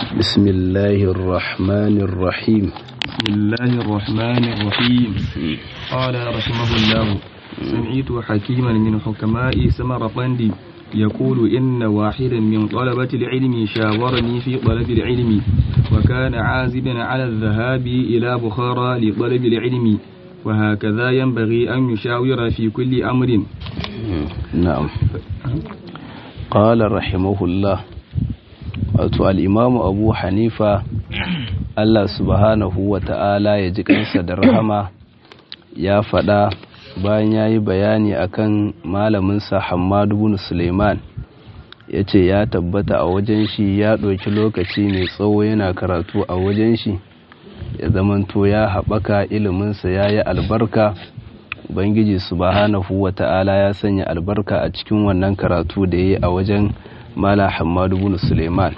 بسم الله الرحمن الرحيم بسم الله الرحمن الرحيم قال رحمه الله سمعت حكيما من حكماء سمرقند يقول إن واحدا من طلبة العلم شاورني في طلب العلم وكان عازبا على الذهاب إلى بخارى لطلب العلم وهكذا ينبغي أن يشاور في كل أمر نعم قال رحمه الله wato al'imamu abu hanifa Allah subhanahu wa ta'ala ya ji kansa da rahama ya faɗa bayan ya yi bayani akan malaminsa hamadu bin suleiman ya ce ya tabbata a wajen shi ya ɗauki lokaci mai tsawo yana karatu a wajen shi ya zamanto ya haɓaka iliminsa ya yi albarka ubangiji subhanahu wa ta'ala ya sanya albarka a cikin wannan karatu da ya yi a wajen mala hamadu bin suleiman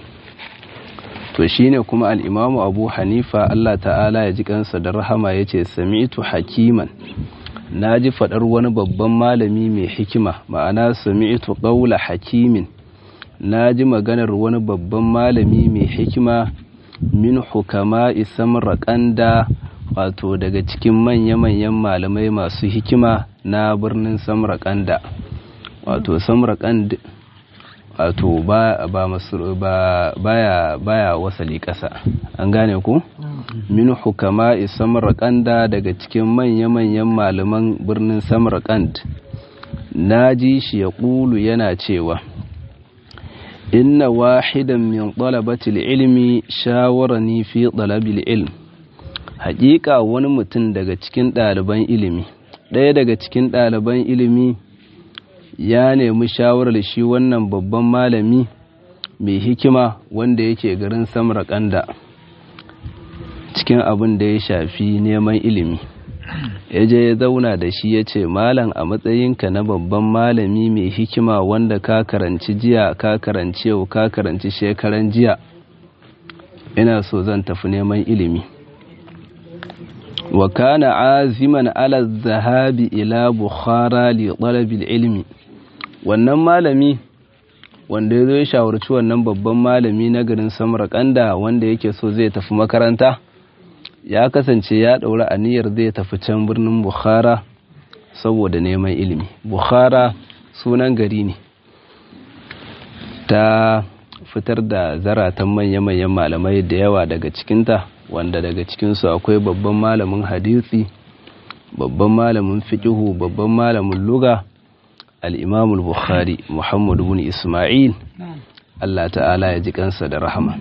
to shine kuma al'imamu abu hanifa allah ta'ala ya ji kansa da rahama ya ce sami'tu hakiman na ji faɗar wani babban malami mai hikima ma'ana sami'tu ƙaula hakimin na ji maganar wani babban malami mai hikima min hukama samarraƙanda wato daga cikin manya-manyan malamai masu hikima na birnin samarraƙanda wato samarraƙanda wato ba ba baya baya wasali ƙasa an gane ku min hukama samarqanda daga cikin manya-manyan malaman birnin samarqand naji shi ya ƙulu yana cewa inna wahidan min talabatil ilmi shawarani fi talabil ilm haƙiƙa wani mutum daga cikin ɗaliban ilimi ɗaya daga cikin ɗaliban ilimi ya nemi shawarar shi wannan babban malami mai hikima wanda yake garin samarkanda cikin abin da ya shafi neman ilimi ya je ya zauna da shi ya ce malam a matsayinka na babban malami mai hikima wanda ka karanci jiya ka karanci yau ka karanci shekaran jiya ina so zan tafi neman ilimi wa kana aziman ala zahabi ila bukhara li talabil ilmi wannan malami wanda ya zo ya shawarci wannan babban malami na garin samarkanda wanda yake so zai tafi makaranta ya kasance ya ɗaura aniyar zai tafi can birnin bukhara saboda neman ilimi bukhara sunan gari ne ta fitar da zaratan manya-manyan malamai da yawa daga cikinta wanda daga cikinsu akwai babban malamin hadisi babban malamin fiƙihu babban malamin luga al'imam al-bukhari muhammadu bin ismail Allah ta'ala ya ji kansa da rahama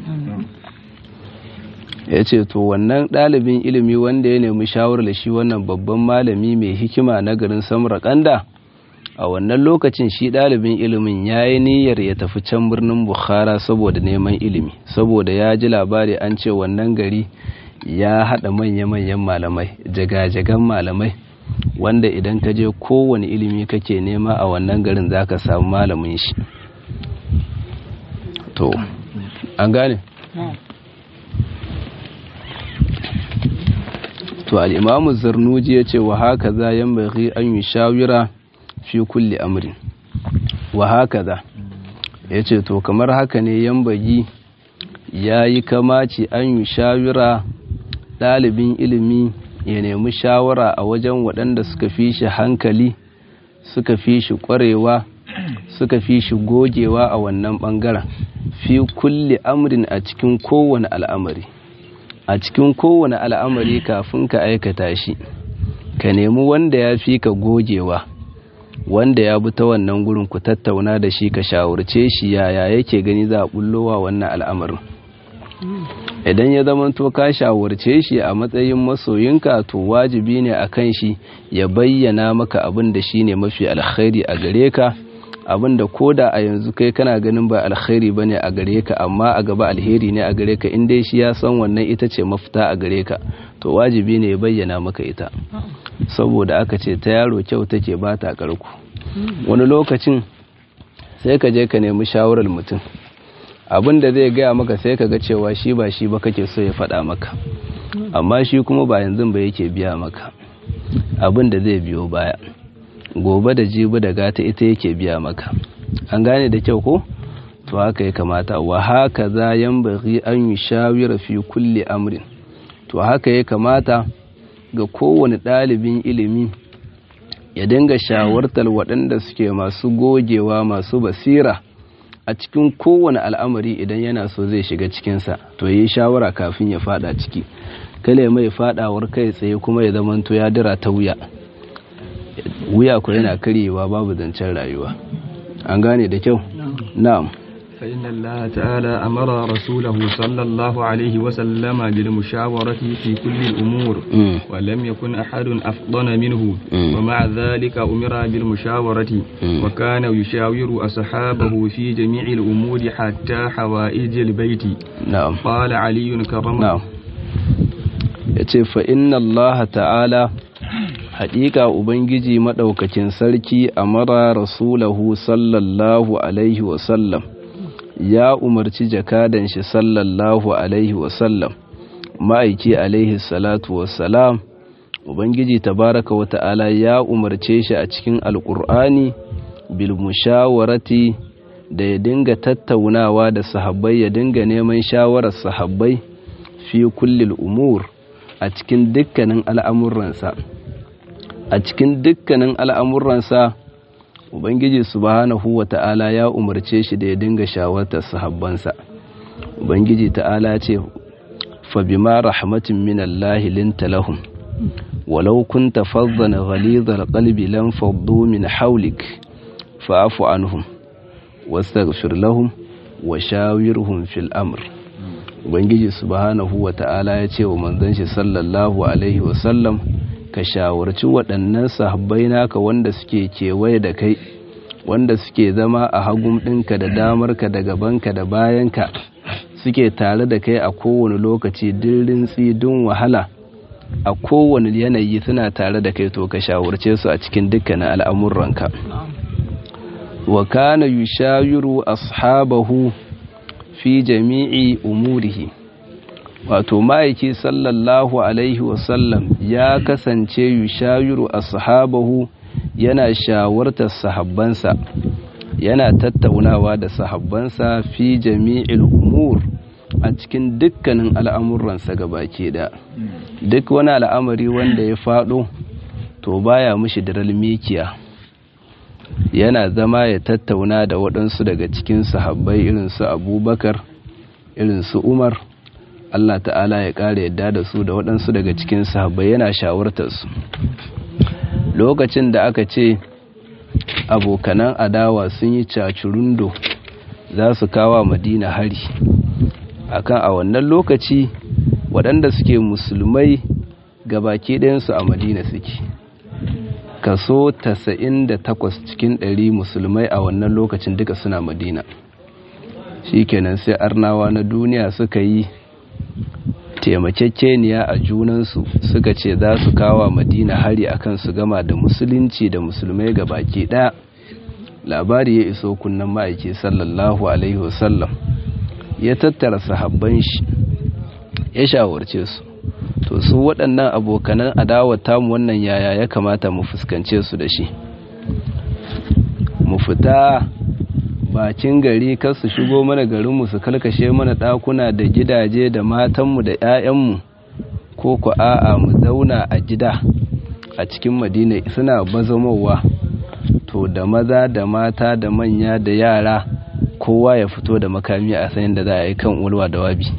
ya ce to wannan ɗalibin ilimi wanda ya nemi shawarar shi wannan babban malami mai hikima na garin samarkanda a wannan lokacin shi ɗalibin ilimin ya yi niyyar ya tafi can birnin bukhara saboda neman ilimi saboda ya ji labari an ce wannan gari ya haɗa manya-manyan malamai jaga-jagan malamai wanda idan ka je kowane ilimi kake nema a wannan garin za ka samu malamin shi to an gane to al'imamu zarnuji ya ce wa haka za yan bari an yi shawira fi kulle amrin wa haka za ya ce to kamar haka ne yan bagi ya yi kamaci an yi shawira ɗalibin ilimi ya nemi shawara a wajen waɗanda suka fi shi hankali suka fi shi ƙwarewa suka fi shi gogewa a wannan ɓangaren fi kulle amrin a cikin kowane al'amari a cikin kowane al'amari kafin ka aikata shi ka nemi wanda ya fi ka gogewa wanda ya bi ta wannan gurin ku tattauna da shi ka shawarce shi yaya yake gani za a bullowa wannan al'amarin idan ya zama to ka shawarce shi a matsayin masoyinka to wajibi ne a kan shi ya bayyana maka abin da shi ne mafi alkhairi a gare ka abin da koda a yanzu kai kana ganin ba alkhairi ba ne a gare ka amma a gaba alheri ne a gare ka in dai shi ya san wannan ita ce mafita a gare ka to wajibi ne ya bayyana maka ita saboda aka ce ta yaro kyau take ba ta karku wani lokacin sai ka je ka nemi shawarar mutum abin da zai gaya maka sai ka ga cewa shi ba shi ba kake so ya faɗa maka amma shi kuma ba yanzu ba yake biya maka abin da zai biyo baya gobe da jibi da gata ita yake biya maka an gane da kyau ko to haka ya kamata wa haka za yanbaghi an yushawira fi kulli amrin to haka ya kamata ga kowane ɗalibin ilimi ya dinga shawartar waɗanda suke masu gogewa masu basira a cikin kowane al'amari idan yana so zai shiga cikinsa to yi shawara kafin ya fada ciki kale mai fadawar kai tsaye kuma ya zamanto ya dira ta wuya wuya ko yana karyewa babu zancen rayuwa an gane da kyau na'am فإن الله تعالى أمر رسوله صلى الله عليه وسلم بالمشاورة في كل الأمور Mm. ولم يكن أحد أفضل منه Mm. ومع ذلك أمر بالمشاورة Mm. وكان يشاور أصحابه في جميع الأمور حتى حوائج البيت na'am قال علي كرم na'am ya ce fa inna allaha ta'ala haƙiƙa ubangiji maɗaukakin sarki a mara rasulahu sallallahu alaihi wasallam ya umarci jakadan shi sallallahu alaihi wasallam ma'aiki alaihi salatu wassalam ubangiji tabaraka wa ta'ala ya umarce shi a cikin alƙur'ani bil mushawarati da ya dinga tattaunawa da sahabbai ya dinga neman shawarar sahabbai fi kullil umur a cikin dukkanin al'amuransa a cikin dukkanin al'amuransa ubangiji subhanahu wa ta'ala ya umarce shi da ya dinga shawartar sahabbansa ubangiji ta'ala ce fa bima rahmatin min Allah linta lahum walau kunta faddan ghalidhal qalbi lam faddu min hawlik fa'fu anhum wastaghfir lahum wa shawirhum fil amr ubangiji subhanahu wa ta'ala ya ce wa manzon shi sallallahu alaihi wa sallam ka shawarci waɗannan sahabbai naka wanda suke kewaye da kai wanda suke zama a hagun ɗinka da damarka da gabanka da bayanka suke tare da kai a kowane lokaci dirin tsidin wahala a kowane yanayi suna tare da kai to ka shawarce su a cikin dukkanin al'amuranka wa kana yushawiru ashabahu fi jami'i umurihi wato ma'aiki sallallahu alaihi wasallam ya kasance yushawiru ashabahu yana shawartar sahabbansa yana tattaunawa da sahabbansa fi jami'il umur a cikin dukkanin al'amuransa gabaki da duk wani al'amari wanda ya faɗo to baya mushi da mikiya yana zama ya tattauna da waɗansu daga cikin sahabbai irin su abubakar irin su umar Allah ta'ala ya ƙara yadda da su da waɗansu daga cikin sahabbai yana shawartarsu lokacin da aka ce abokanan adawa sun yi cacurundo za su kawa madina hari akan a wannan lokaci waɗanda suke musulmai gabaki ɗayansu a madina suke kaso 98 cikin 100 musulmai a wannan lokacin duka suna madina shikenan sai arnawa na duniya suka yi taimakekeniya a junansu suka ce za su kawa madina hari akan su gama da musulunci da musulmai ga baki ɗaya labari ya iso kunnan ma'aiki sallallahu alaihi wasallam ya tattara sahabban shi ya shawarce su to su waɗannan abokanan adawar tamu wannan yaya ya kamata mu fuskance su da shi mu fita bakin gari kar su shigo mana garinmu su kalkashe mana ɗakuna da gidaje da matanmu da 'ya'yanmu ko ku a'a mu zauna a gida a cikin madina suna bazamowa to da maza da mata da manya da yara kowa ya fito da makami a sanin da za a yi kan ulwa da wabi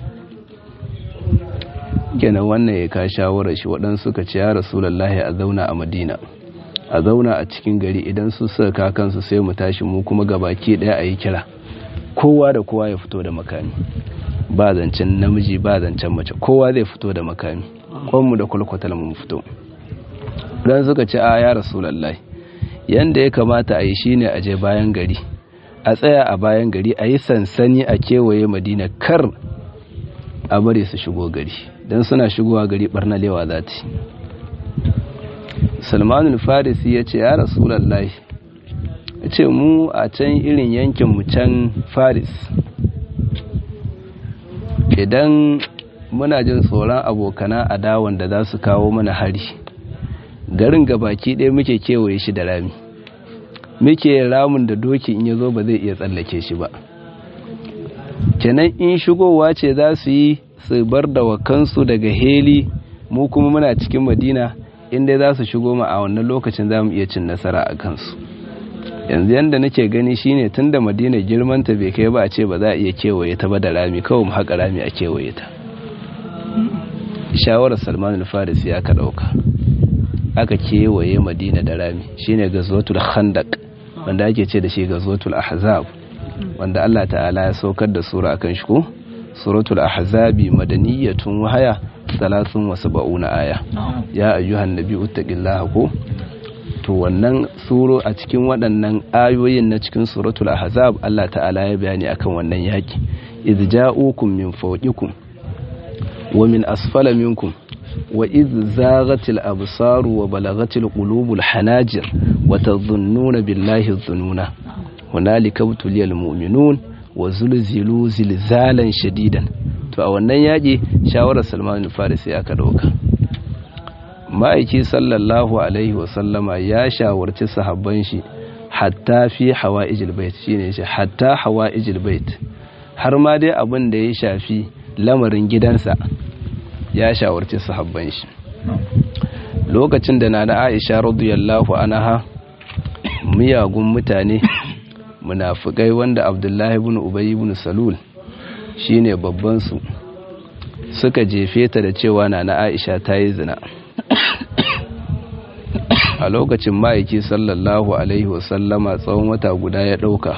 kenan wannan ya ka shawarar shi waɗansu suka ce ya rasulallahi a zauna a madina a zauna a cikin gari idan su suka ka kansu sai mu tashi mu kuma gabaki ɗaya a yi kira kowa da kowa ya fito da makami ba zancen namiji ba zancen mace kowa zai fito da makami kwanmu da kwalkwatal mu fito dan suka ce a ya rasulallahi yanda ya kamata a yi shine a je bayan gari a tsaya a bayan gari a yi sansani a kewaye madina kar a bari su shigo gari don suna shigowa gari barnalewa za ta salmanul farisi ya ce ya rasulallah ya ce mu a can irin yankinmu can faris idan muna jin tsoron abokana a dawon da za su kawo mana hari garin gabaki ɗaya muke kewaye shi da rami muke ramin da doki in ya zo ba zai iya tsallake shi ba kenan in shigowa ce za su yi su bar da wakansu daga heli mu kuma muna cikin madina inda za su shigo ma a wannan lokacin za mu iya cin nasara a kansu yanzu yadda nake gani shine tun da madina girmanta bai kai ba a ce ba za a iya kewaye ta ba da rami kawai mu haƙa rami a kewaye ta shawarar salman al-farisi aka ɗauka aka kewaye madina da rami shine gazwatul khandaq wanda ake ce da shi gazwatul ahzab wanda Allah ta'ala ya saukar da sura akan shi ko suratul ahzabi madaniyatun wahaya 73 aya ya ayyuhan nabiyyu taqillaha ko to wannan suro a cikin waɗannan ayoyin na cikin suratul ahzab Allah ta'ala ya bayani akan wannan yaki idh ja'ukum min fawqikum wa min asfala minkum wa idh zaghatil absaru wa balagatil qulubul hanajir wa tadhunnuna billahi dhununa hunalika butuliyal mu'minun wa zulzilu zilzalan shadidan to a wannan yaƙi shawarar Salman al-Farisi aka dauka ma'aiki sallallahu alaihi wa sallama ya shawarci sahabban shi hatta fi hawa'ijil bait shine shi hatta hawa'ijil bait har ma dai abin da ya shafi lamarin gidansa ya shawarci sahabban shi lokacin da na Aisha radiyallahu anha miyagun mutane munafikai wanda abdullahi ibn ubay ibn salul shine babban su suka jefe ta da cewa na na aisha ta yi zina a lokacin ma'aiki sallallahu alaihi wasallama tsawon wata guda ya ɗauka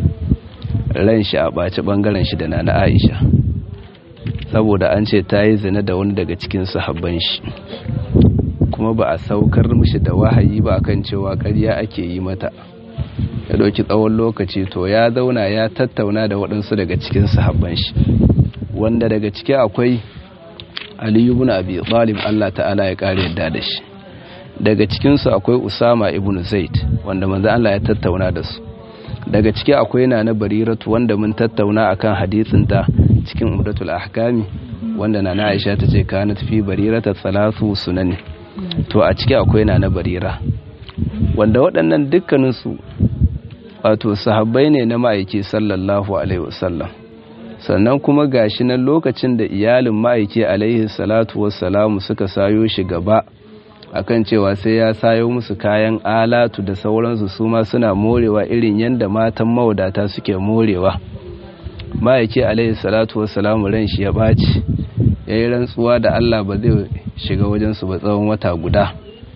ran shi a ɓaci ɓangaren shi da na na aisha saboda an ce ta yi zina da wani daga cikin sahabban shi kuma ba a saukar mishi da wahayi ba kan cewa ƙarya ake yi mata ya ɗauki tsawon lokaci to ya zauna ya tattauna da waɗansu daga cikin sahabban shi wanda daga ciki akwai aliyu ibn abi talib Allah ta'ala ya kare yadda da shi daga cikinsu akwai usama ibn zaid wanda manzo Allah ya tattauna da su daga ciki akwai nana bariratu wanda mun tattauna akan hadisin ta cikin umdatul ahkami wanda nana aisha ta ce kanat fi barirata salatu sunani to a ciki akwai nana barira wanda waɗannan dukkaninsu wato sahabbai ne na ma'aiki sallallahu alaihi wasallam sannan kuma gashi nan lokacin da iyalin ma'aiki alaihi salatu wassalamu suka sayo shi gaba akan cewa sai ya sayo musu kayan alatu da sauransu su ma suna morewa irin yadda matan mawadata suke morewa ma'aiki alaihi salatu wassalamu ran shi ya ɓaci ya yi rantsuwa da allah ba zai shiga wajensu ba tsawon wata guda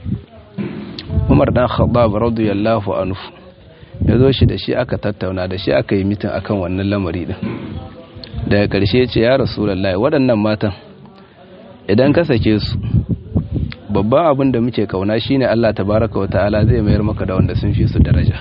umar dan khattab radiyallahu anhu ya zo shi da shi aka tattauna da shi aka yi mitin akan wannan lamari din daga ƙarshe ce ya rasulullahi waɗannan matan idan ka sake su babban abin da muke kauna shine Allah tabaraka wa ta'ala zai mayar maka da wanda sun fi su daraja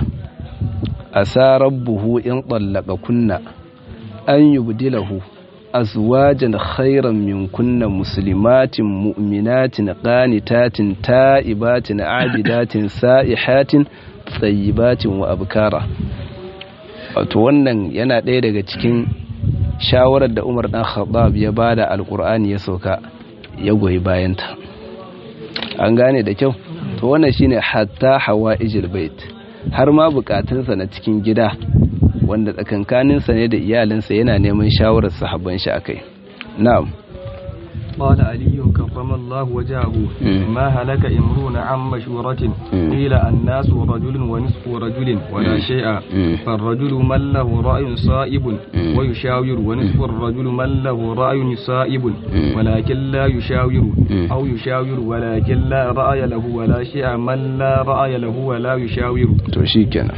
asa rabbuhu in tallaka kunna an yubdilahu azwajan khairan min kunna muslimatin mu'minatin qanitatin ta'ibatin abidatin sa'ihatin tsayibatin wa abkara wato wannan yana ɗaya daga cikin shawarar da umar ɗan khattab ya ba da alkur'ani ya sauka ya goyi bayanta an gane da kyau to wannan shine hatta hawa ijil bait har ma bukatunsa na cikin gida wanda tsakankaninsa ne da iyalinsa yana neman shawarar sahabban shi akai na'am قال علي كرم الله وجهه ما هلك امرؤ عن مشورة قيل الناس رجل ونصف رجل ولا شيء فالرجل من له رأي صائب ويشاور ونصف الرجل من له رأي صائب ولكن لا يشاور أو يشاور ولكن لا رأي له ولا شيء من لا رأي له ولا يشاور توشيكنا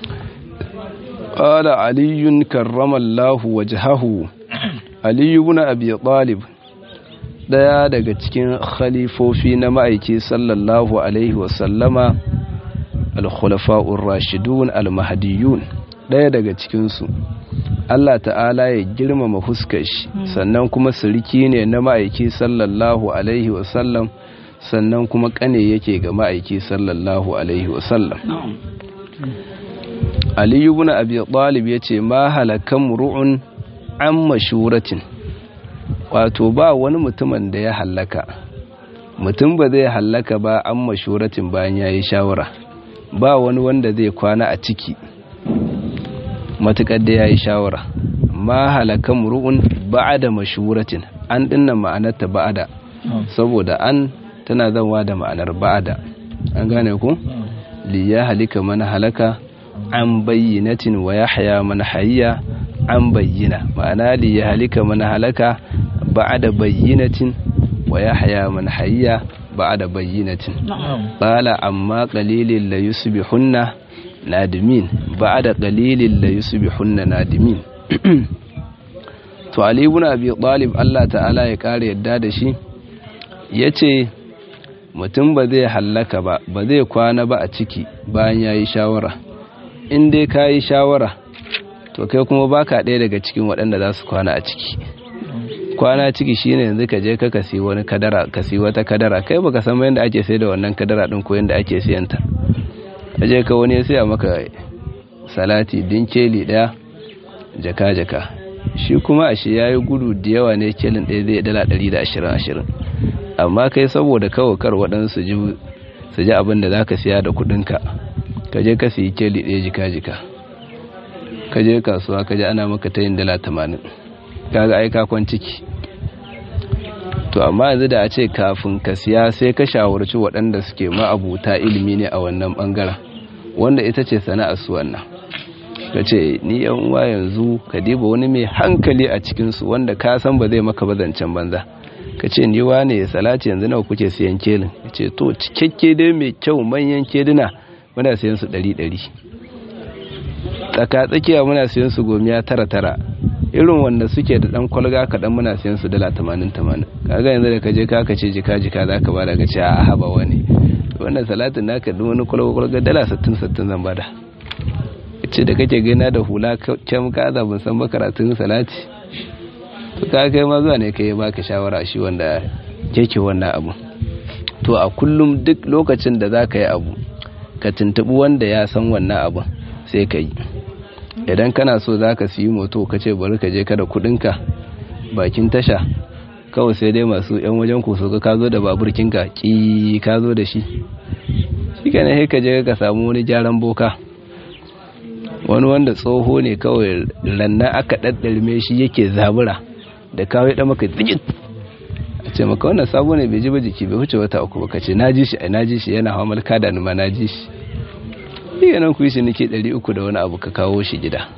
قال علي كرم الله وجهه علي بن أبي طالب daya daga cikin khalifofi na ma'aiki sallallahu alaihi wasallama al-khulafa'ur rashidun al-mahdiyun daya daga cikinsu Allah ta'ala ya girmama fuskar shi sannan kuma siriki ne na ma'aiki sallallahu alaihi wasallam sannan kuma kane yake ga ma'aiki sallallahu alaihi wasallam Ali ibn Abi Talib yace ma halakan ru'un an mashuratin wato ba wani mutumin da ya hallaka mutum ba zai hallaka ba an mashuratin bayan ya yi shawara ba wani wanda zai kwana a ciki matukar da ya yi shawara ma halaka mur'un ba'da mashuratin an dinnan ma'anarta ba'da saboda an tana zanwa da ma'anar ba'da an gane ku li ya halika man halaka an bayyinatin wa yahya man hayya an bayyina ma'ana li ya halika man halaka ba'da bayyinatin wa yahya man hayya ba'da bayyinatin qala amma qalilin la yusbihunna nadimin ba'da qalilin la yusbihunna nadimin to ali ibn abi talib Allah ta'ala ya kare yadda da shi yace mutum ba zai hallaka ba ba zai kwana ba a ciki bayan yayi shawara in dai kayi shawara to kai kuma baka ɗaya daga cikin waɗanda za su kwana a ciki kwana ciki shine yanzu ka je ka kasi wani kadara kasi wata kadara kai baka san yadda ake sai da wannan kadara din ko yadda ake siyan ta aje ka wani ya siya maka salati dinkeli daya jaka jaka shi kuma a shi yayi gudu da yawa ne kelin ɗaya zai dala 120 amma kai saboda kawai kar waɗansu ji su ji abin da zaka siya da kuɗinka ka je ka siyi keli ɗaya jika jika ka je kasuwa ka je ana maka tayin dala 80 kaga ai ka kwan ciki to amma yanzu da a ce kafin ka siya sai ka shawarci waɗanda suke ma'abuta ilimi ne a wannan ɓangaren wanda ita ce sana'ar su wannan ka ce ni yan uwa yanzu ka diba wani mai hankali a cikinsu wanda ka san ba zai maka bazancen banza ka ce ni wane salati yanzu nawa kuke siyan kelin ya ce to cikakke dai mai kyau manyan keduna muna siyan su ɗari ɗari tsaka tsakiya muna siyan su gomiya tara tara irin wanda suke da dan kwalga kaɗan muna siyan su dala tamanin tamanin kaga yanzu da kaje ka ce jika jika za ka bada ka ce a haba wani wannan salatin naka duk wani kwalga kwalga dala sittin sittin zan bada ce da kake gina da hula can ka za ban san makaratun salati to ka kai ma zuwa ne kai baka shawara shi wanda keke wannan abu to a kullum duk lokacin da za ka yi abu ka tuntubi wanda ya san wannan abun sai ka yi idan kana so za ka siyi moto ka ce bari ka je kada kudinka bakin tasha kawai sai dai masu yan wajen ku so ka zo da baburkinka ki ka zo da shi shi ka ne ka je ka samu wani gyaran boka wani wanda tsoho ne kawai ranna aka ɗaɗɗarme shi yake zabura da kawai ɗan maka digit a ce maka wannan sabo ne bai ji ba jiki bai wuce wata uku ba ka ce na ji shi na ji shi yana hawa malka da numa na ji shi iya nan ku yi shi nake ɗari uku da wani abu ka kawo shi gida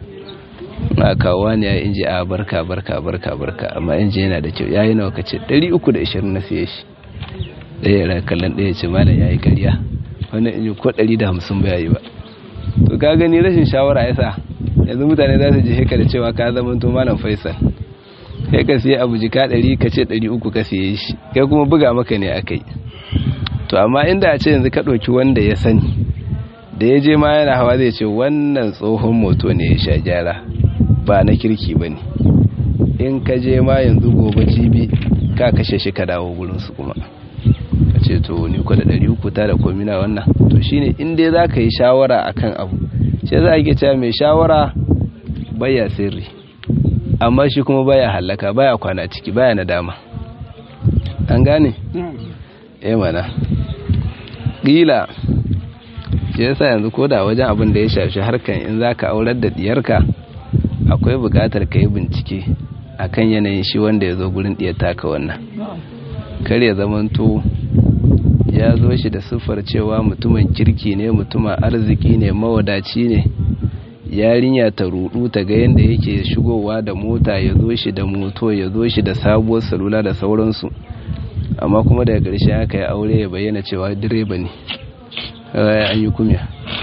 na kawo ne ya inji a barka barka barka barka amma inji yana da kyau ya yi nawa ka ce ɗari uku da ashirin na siye shi ɗaya yana kallon ɗaya ce malam ya yi karya wannan inji ko ɗari da hamsin ba ya yi ba to ka gani rashin shawara ya sa yanzu mutane za su ji heka da cewa ka zama to malam faisal sai ka siya abu jika ɗari ka ce ɗari uku ka siye shi kai kuma buga maka ne a kai to amma inda a ce yanzu ka ɗauki wanda ya sani da ya je ma yana hawa zai ce wannan tsohon moto ne ya sha gyara ba na kirki ba ne in ka je ma yanzu gobe jibi ka kashe shi ka dawo gurinsu kuma ka ce to ni kwa da ɗari uku ta da komina wannan to shine in dai za ka yi shawara a kan abu shi za a ke cewa mai shawara baya sirri amma shi kuma baya hallaka baya kwana ciki baya nadama an gane? eh mana ƙila shi yasa yanzu ko da wajen abin da ya shafi harkan in za ka aurar da diyarka akwai buƙatar ka yi bincike akan yanayin shi wanda ya zo gurin diyar taka wannan kar ya zamanto ya zo shi da siffar cewa mutumin kirki ne mutumin arziki ne mawadaci ne yarinya ta rudu ta ga yadda yake shigowa da mota ya zo shi da moto ya zo shi da sabuwar salula da sauransu amma kuma daga ƙarshe aka yi aure ya bayyana cewa direba ne an yi kumya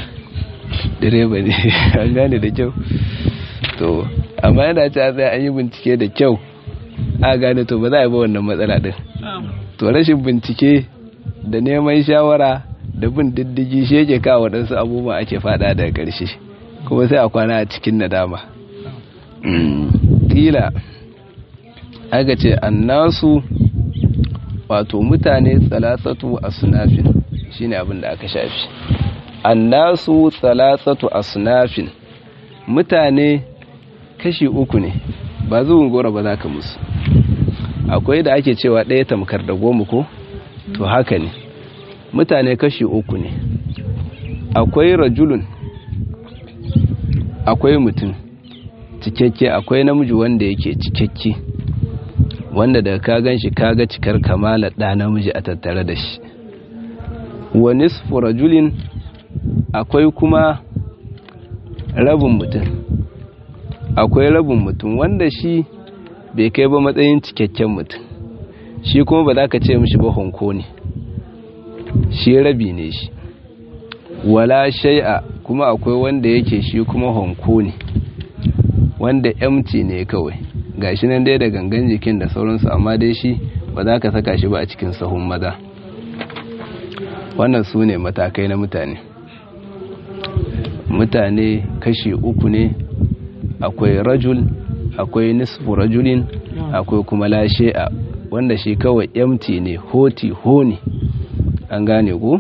direba ne an gane da kyau to amma yana ce a tsaye an yi bincike da kyau a gane to ba za a yi ba wannan matsala din to rashin bincike da neman shawara da bin diddigi shi yake kawo waɗansu abubuwa ake fada daga ƙarshe kuma sai a kwana a cikin nadama kila aka ce annasu wato mutane tsalatsatu a sunafin shine abin da aka shafi annasu tsalatsatu a sunafin mutane kashi uku ne ba zuwan gora ba za ka musu akwai da ake cewa ɗaya tamkar da goma ko to haka ne mutane kashi uku ne akwai rajulun akwai mutum cikakke akwai namiji wanda yake cikakke wanda daga ka gan shi kaga cikar kamala ɗa namiji a tattare da shi wa nisfu rajulin akwai kuma rabin mutum akwai rabin mutum wanda shi bai kai ba matsayin cikakken mutum shi kuma ba za ka ce mishi ba honko ne shi rabi ne shi wala shai'a kuma akwai wanda yake shi kuma honko ne wanda empty ne kawai gashi nan dai da gangan jikin da sauransu amma dai shi ba za ka saka shi ba a cikin sahun maza wannan su ne matakai na mutane mutane kashi uku ne akwai rajul akwai nisfu rajulin akwai kuma lashe'a wanda shi kawai empty ne hoti honi an gane ku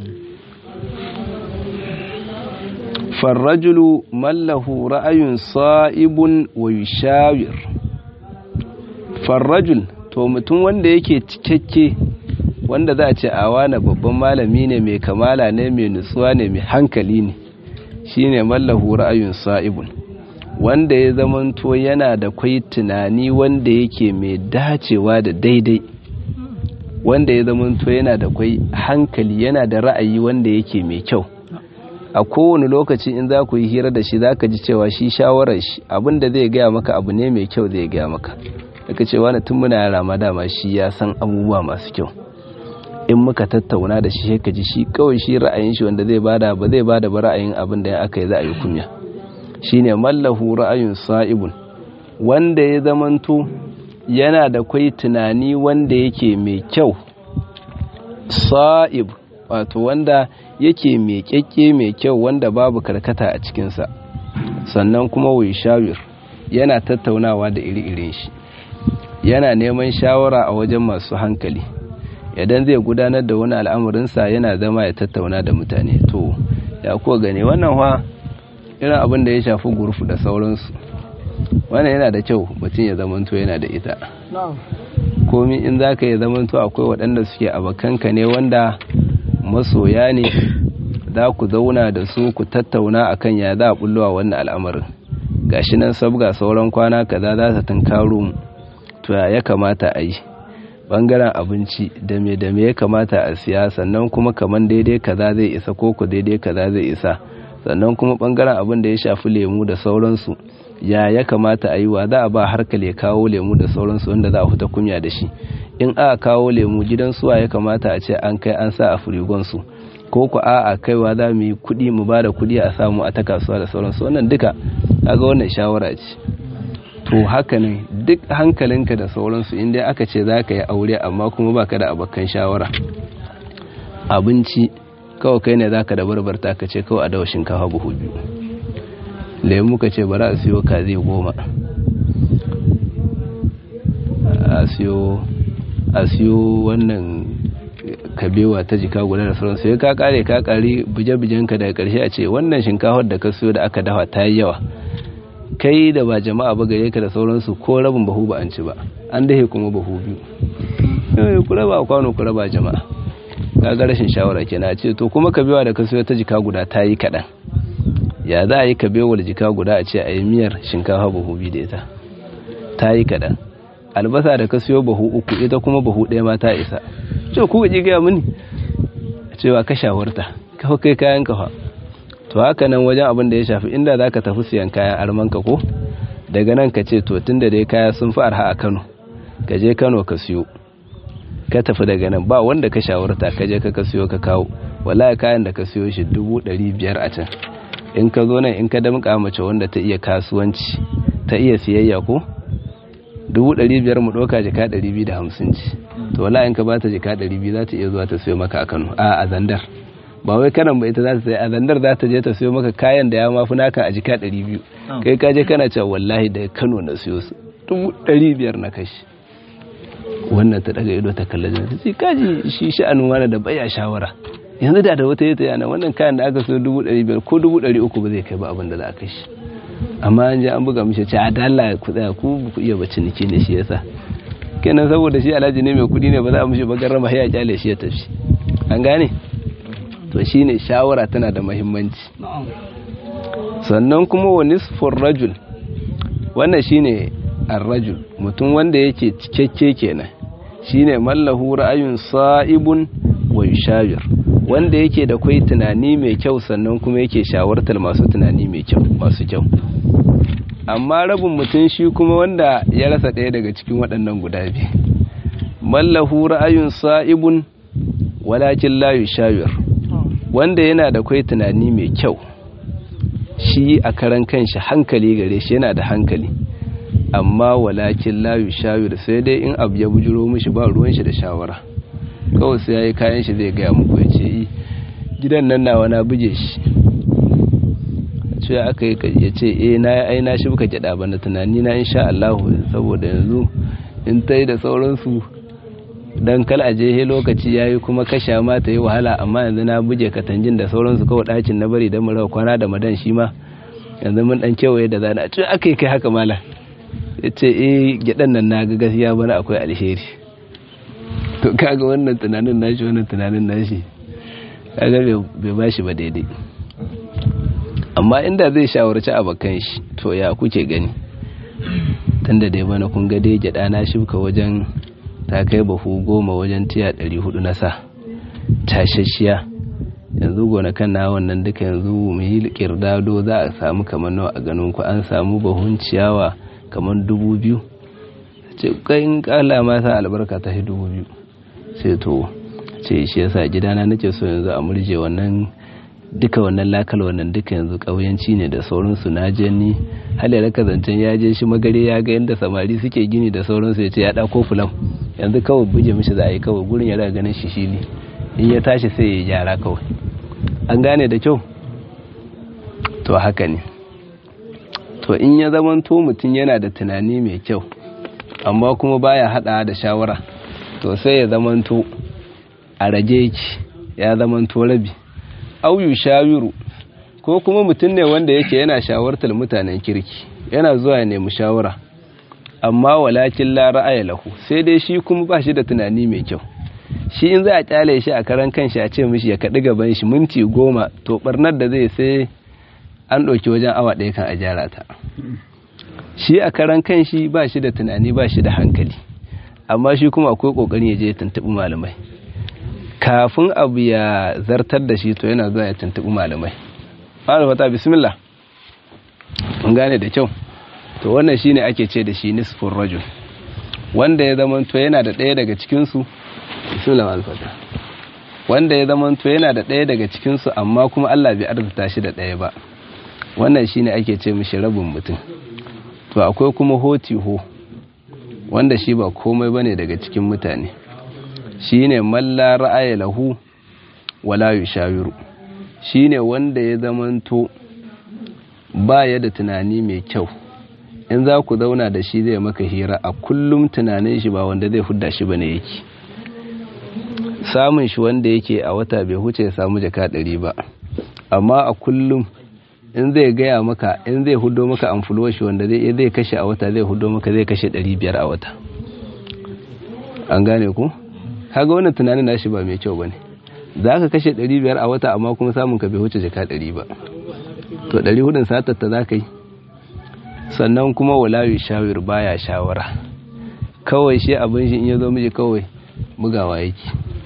farrajulu mallahu ra'ayun sa'ibun wa yushawir farrajul to mutum wanda yake cikakke wanda za a ce a wani babban malami ne mai kamala ne mai nutsuwa ne mai hankali ne shine mallahu ra'ayun sa'ibun wanda ya zamanto yana da kwai tunani wanda yake mai dacewa da daidai wanda ya zamanto yana da kwai hankali yana da ra'ayi wanda yake mai kyau a kowane lokaci in za ku yi hira da shi za ka ji cewa shi shawarar shi abinda zai gaya maka abu ne mai kyau zai gaya maka daga cewa na tun muna yara ma dama shi ya san abubuwa masu kyau in muka tattauna da shi ka ji shi kawai shi ra'ayin shi wanda zai bada ba zai bada ba ra'ayin abin da ya aka yi za a yi kunya shine mallahu ra'ayun sa'ibun wanda ya zamanto yana da kwai tunani wanda yake mai kyau sa'ib wato wanda yake mai kyakke mai kyau wanda babu karkata a cikinsa sannan kuma wai shawir yana tattaunawa da iri-irin shi yana neman shawara a wajen masu hankali idan zai gudanar da wani al'amurinsa yana zama ya tattauna da mutane to ya kuwa gane wannan wa irin abin da ya shafi gurfu da sauransu wannan yana da kyau mutum ya zamanto yana da ita komi in za ka yi zamanto akwai waɗanda suke abokanka ne wanda masoya ne za ku zauna da su ku tattauna akan ya za a bullowa wannan al'amarin gashi nan sabga sauran kwana kaza za ta tunkaro mu to ya kamata a yi bangaren abinci da me da me ya kamata a siya sannan kuma kaman daidai kaza zai isa ko ku daidai kaza zai isa sannan kuma bangaren abin da ya shafi lemu da sauransu ya ya kamata a yi wa za a ba harkar ya kawo lemu da sauransu wanda za a fita kunya da shi in aka kawo lemu gidan suwa ya kamata a ce an kai an sa a firigonsu ko ku a a kaiwa za mu yi kuɗi mu ba da kuɗi a samu a ta kasuwa da sauransu wannan duka kaga wannan shawara ce to haka ne duk hankalinka da sauransu inda aka ce za ka yi aure amma kuma baka da abokan shawara abinci kawai kai ne za ka da barbarta ka ce kawai a dawa shinkafa buhu biyu lemu ka ce bari a siyo kazi goma a siyo a siyo wannan kabewa ta jika guda da sauransu ya ka kare ka kare buje-bujenka daga karshe a ce wannan shinkafar da ka siyo da aka dawa ta yi yawa kai da ba jama'a ba gare ka da sauransu ko rabin bahu ba an ci ba an dahe kuma bahu biyu ku raba kwano ku raba jama'a kaga rashin shawara kenan a ce to kuma kabewa da ka siyo ta jika guda ta yi kaɗan ya za a yi kabewar jika guda a ce a yi miyar shinkafa bahu biyu da ita ta yi kaɗan albasa da ka siyo bahu uku ita kuma bahu ɗaya ma ta isa ce ku gaji gaya mini cewa ka shawarta kafa kai kayan kafa to haka nan wajen abin da ya shafi inda za ka tafi siyan kayan armanka ko daga nan ka ce to tun da dai kaya sun fi arha a kano ka je kano ka siyo ka tafi daga nan ba wanda ka shawarta ka je ka ka siyo ka kawo wallahi kayan da ka siyo shi dubu ɗari biyar a can in ka zo nan in ka damƙa mace wanda ta iya kasuwanci ta iya siyayya ko dubu ɗari biyar mu ɗauka jika ɗari biyu da hamsin ci to wala in ka ba ta jika ɗari biyu za ta iya zuwa ta siyo maka a kano a a zandar ba wai kanan ba ita za ta sai a zandar za ta je ta siyo maka kayan da ya mafi naka a jika ɗari biyu kai ka je kana cewa wallahi da kano na siyo su dubu ɗari biyar na kashi wannan ta daga ido ta kalla jana ta ce kaji shi sha'anin wani da baya shawara yanzu da da wata yata yana wannan kayan da aka siyo dubu ɗari biyar ko dubu ɗari uku ba zai kai ba abin da za a kai shi amma an je an buga mishi ce a dalla ku tsaya ku ku iya bacci nike ne shi yasa kenan saboda shi alhaji ne mai kudi ne ba za a mishi ba garrama ya kyale shi ya tafi an gane to shine shawara tana da muhimmanci sannan kuma wa nisfur rajul wannan shine arrajul mutum wanda yake cikakke kenan shine mallahu ra'ayun sa'ibun wa yushawir wanda yake da kai tunani mai kyau sannan kuma yake shawartar masu tunani mai kyau masu kyau amma rabin mutum shi kuma wanda ya rasa ɗaya daga cikin waɗannan guda biyu mallahu ra'ayun sa'ibun walakin la yushawir wanda yana da kai tunani mai kyau shi a karan kanshi hankali gare shi yana da hankali amma walakin la yushawir sai dai in abu ya bujuro mishi ba ruwan shi da shawara kawai sai yayi kayan shi zai gaya muku ya ce gidan nan nawa na buje shi ce aka yi ya ce eh na ai na shi buka gyada ba na tunani na insha Allah saboda yanzu in tai da sauransu dan kal aje he lokaci yayi kuma kasha ma ta yi wahala amma yanzu na buje katanjin da sauransu kawai dacin na bari dan mu rawa kwana da madan shi ma yanzu mun dan kewaye da zana ce aka yi kai haka mala yace eh gyadan nan na ga gaskiya bana akwai alheri to kaga wannan tunanin nashi wannan tunanin nashi kaga bai bashi ba daidai amma inda zai shawarci abokan shi to ya kuke gani tunda dai bana kun ga dai gyada na shibka wajen ta kai bahu goma wajen tiya 400 na sa tashashiya yanzu gonakan na wannan duka yanzu mu yi kirdado za a samu kamar nawa a ganin ku an samu bahun ciyawa kamar dubu biyu ce kai in kala ma sa albarka ta shi dubu biyu sai to ce shi yasa gidana nake so yanzu a murje wannan duka wannan lakal wannan duka yanzu ƙauyanci ne da sauransu na je ni halayar kazancen ya je shi magare ya ga yadda samari suke gini da sauransu ya ce ya ɗako fulam yanzu kawai buje mishi za a yi kawai gurin ya raga ganin shi shi ne in ya tashi sai ya gyara kawai an gane da kyau to haka ne to in ya zamanto mutum yana da tunani mai kyau amma kuma baya hada da shawara to sai ya zamanto a rage yake ya zamanto rabi auyu shawiru ko kuma mutum ne wanda yake yana shawartar mutanen kirki yana zuwa ya nemi shawara amma walakin la ra'aya lahu sai dai shi kuma ba shi da tunani mai kyau shi in za a kyale shi a karan kanshi a ce mishi ya kaɗi gaban shi minti goma to barnar da zai sai an ɗauki wajen awa ɗaya kan a gyara ta shi a karan kanshi ba shi da tunani ba shi da hankali amma shi kuma akwai ƙoƙarin ya je ya tuntuɓi malamai kafin abu ya zartar da shi to yana zuwa ya tuntuɓi malamai fara fata bismillah mun gane da kyau to wannan shine ake ce da shi nisfur rajul wanda ya zama to yana da ɗaya daga cikin su bismillah alfata wanda ya zama to yana da ɗaya daga cikin su amma kuma Allah bai arzuta shi da ɗaya ba wannan shine ake ce mishi rabin mutum to akwai kuma hoti ho wanda shi ba komai bane daga cikin mutane shine malla ra'aya lahu wala yushawiru shine wanda ya zamanto baya da tunani mai kyau in za ku zauna da shi zai maka hira a kullum tunanin shi ba wanda zai hudda shi bane yake samun shi wanda yake a wata bai huce ya samu jaka ɗari ba amma a kullum in zai gaya maka in zai hudo maka amfulo shi wanda zai zai kashe a wata zai hudo maka zai kashe ɗari biyar a wata an gane ku kaga wannan tunanin nashi ba mai kyau bane za ka kashe 500 a wata amma kuma samun ka bai wuce jaka 100 ba to 400 satar ta za ka yi sannan kuma walawi shawir baya shawara kawai shi abin shi in ya zo miji kawai bugawa yake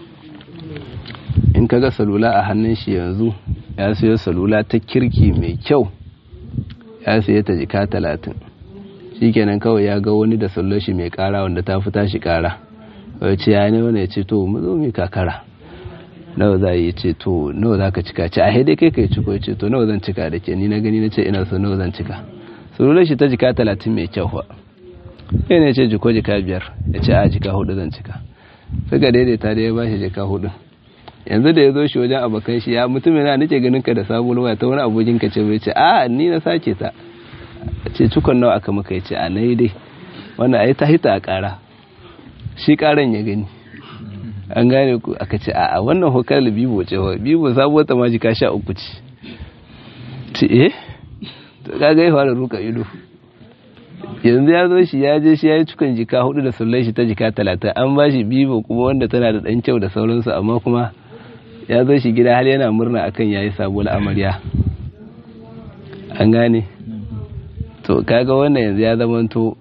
in kaga salula a hannun shi yanzu ya sayo salula ta kirki mai kyau ya saye ta jika 30 shikenan kawai ya ga wani da sallar shi mai kara wanda ta fita shi kara ce ya ne wani ya ce to mu zo mu kakara nawa za yi ce to nawa za ka cika ce a haidai kai kai ciko ya ce to nawa zan cika da ke ni na gani na ce ina so nawa zan cika surular shi ta jika talatin mai kyau ba sai ne ce jiko jika biyar ya ce a jika hudu zan cika suka daidaita da ya ba shi jika hudu yanzu da ya zo shi wajen abokan shi ya mutum yana nake ganin ka da sabon waya ta wani abokin ka ce bai ce a ni na sake ta ce cikon nawa aka maka ya ce a nai dai wannan ai ta hita a kara shi karan ya gani an gane ku aka ce a wannan hokar da bibo ce wa bibo sabuwar ta maji ka sha uku ce ce eh to kaga ya fara ruka ido yanzu ya zo shi ya je shi ya yi cikin jika hudu da sullai shi ta jika talatin an ba shi bibo kuma wanda tana da dan kyau da sauransu amma kuma ya zo shi gida har yana murna akan yayi sabuwar amarya an gane to kaga wannan yanzu ya zamanto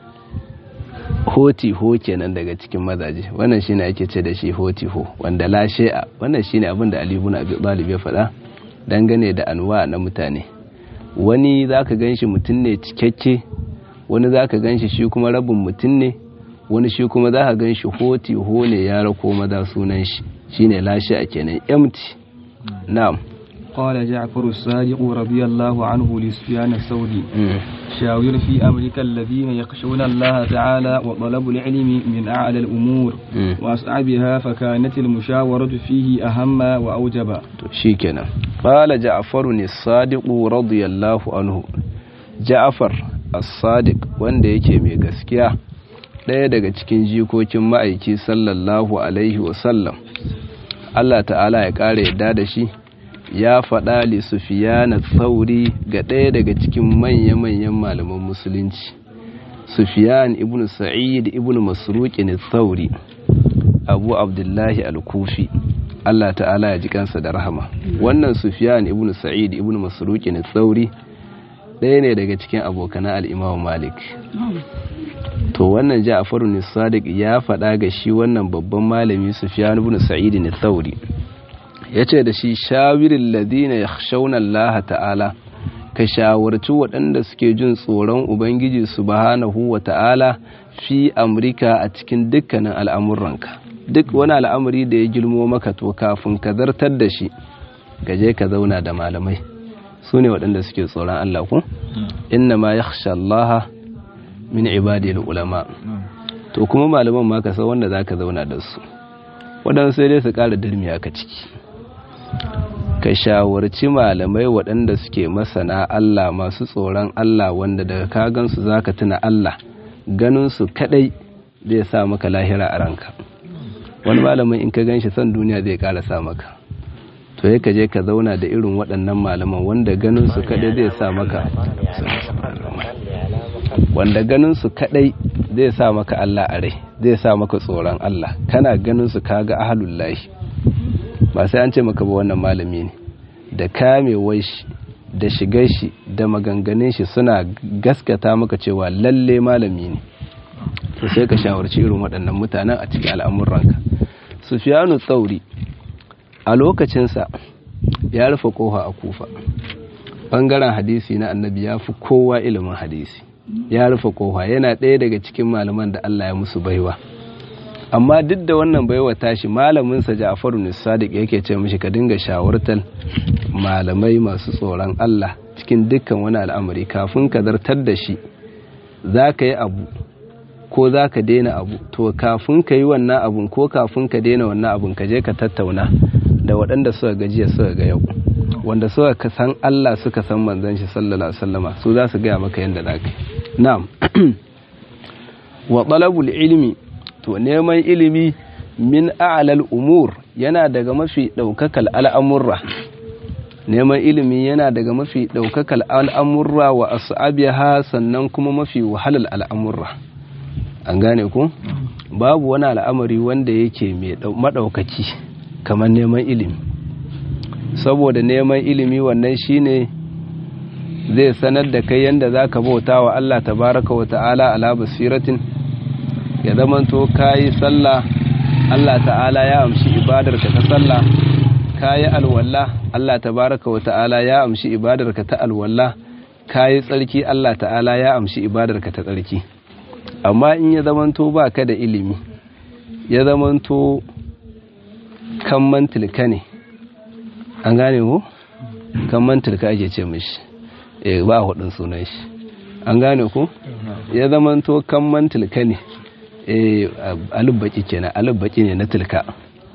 hoti ho kenan daga cikin mazaje wannan shine ake ce da shi hoti ho wanda la shay'a wannan shine abin da Ali ibn Abi Talib ya faɗa dangane da anwa na mutane wani zaka ganshi mutum ne cikakke wani zaka ganshi shi kuma rabin mutum ne wani shi kuma zaka ganshi hoti ho ne ya rako maza sunan shi shine la shay'a kenan empty na'am قال جعفر الصادق رضي الله عنه لسفيان الثوري شاور في أمرك الذين يخشون الله تعالى وطلب العلم من أعلى الأمور وأصعبها فكانت المشاورة فيه أهم وأوجب شيكنا قال جعفر الصادق رضي الله عنه جعفر الصادق wanda yake mai gaskiya ɗaya daga cikin jikokin ma'aiki sallallahu alaihi wasallam Allah ta'ala ya ƙara yadda da shi ya faɗa li sufiyana tsauri ga ɗaya daga cikin manya-manyan malaman musulunci sufiyan ibn sa'id ibn masruqin tsauri abu abdullahi al-kufi Allah ta'ala ya ji kansa da rahama wannan sufiyan ibn sa'id ibn masruqin tsauri ɗaya ne daga cikin abokan al-imam malik to wannan ja'faru ne sadiq ya faɗa ga shi wannan babban malami sufiyan ibn sa'id ne tsauri ya ce da shi shawirin ladina ya shauna Allah ta'ala ka shawarci waɗanda suke jin tsoron Ubangiji subhanahu wa ta'ala fi Amurka a cikin dukkanin al'amuranka duk wani al'amuri da ya girmo maka to kafin ka zartar da shi gaje ka zauna da malamai su ne waɗanda suke tsoron Allah ku inna ma ya Allah min ibadil ulama to kuma malaman ma ka san wanda za ka zauna da su waɗansu sai dai su ƙara dirmiya ka ciki ka shawarci malamai waɗanda suke masana Allah masu tsoron Allah wanda daga kagansu za ka tuna Allah ganinsu kaɗai zai sa maka lahira a ranka wani malamin in ka gan shi son duniya zai ƙara sa maka to ya je ka zauna da irin waɗannan malaman wanda ganinsu kaɗai zai sa maka wanda ganinsu kaɗai zai sa maka Allah a rai zai sa maka tsoron Allah kana ganinsu kaga ahalullahi ba sai an ce maka ba wannan malami ne da kamewar shi da shigar shi da maganganun shi suna gaskata maka cewa lalle malami ne to sai ka shawarci irin waɗannan mutanen a cikin al'amuranka sufiyanu tsauri a lokacinsa ya rufe kofa a kufa ɓangaren hadisi na annabi ya fi kowa ilimin hadisi ya rufe kofa yana ɗaya daga cikin malaman da allah ya musu baiwa amma duk da wannan baiwa tashi malaminsa Ja'faru ne Sadiq yake ce mishi ka dinga shawartar malamai masu tsoron Allah cikin dukkan wani al'amari kafin ka zartar da shi za ka yi abu ko za ka daina abu to kafin ka yi wannan abun ko kafin ka daina wannan abun ka je ka tattauna da waɗanda suka gajiya suka ga yau wanda suka san Allah suka san manzon shi sallallahu alaihi wasallama su za su gaya maka yadda za ka yi na'am wa talabul ilmi to neman ilimi min a'lal umur yana daga mafi daukakal al'amurra neman ilimi yana daga mafi daukakal al'amurra wa as'abiha sannan kuma mafi wahalal al'amurra an gane ku babu wani al'amari wanda yake mai madaukaki kamar neman ilimi saboda neman ilimi wannan shine zai sanar da kai yanda zaka bauta wa Allah tabaraka wa ta'ala ala basiratin ya zamanto kayi sallah Allah ta'ala ya amshi ibadarka ta sallah kayi alwala Allah tabaraka wa ta'ala ya amshi ibadarka ta alwala kayi tsarki Allah ta'ala ya amshi ibadarka ta tsarki amma in ya zamanto baka da ilimi ya zamanto kan mantilka ne an gane ko kan mantilka ake ce mishi eh ba hudun sunan shi an gane ko ya zamanto kan mantilka ne alubbaki kenan alubbaki ne na tilka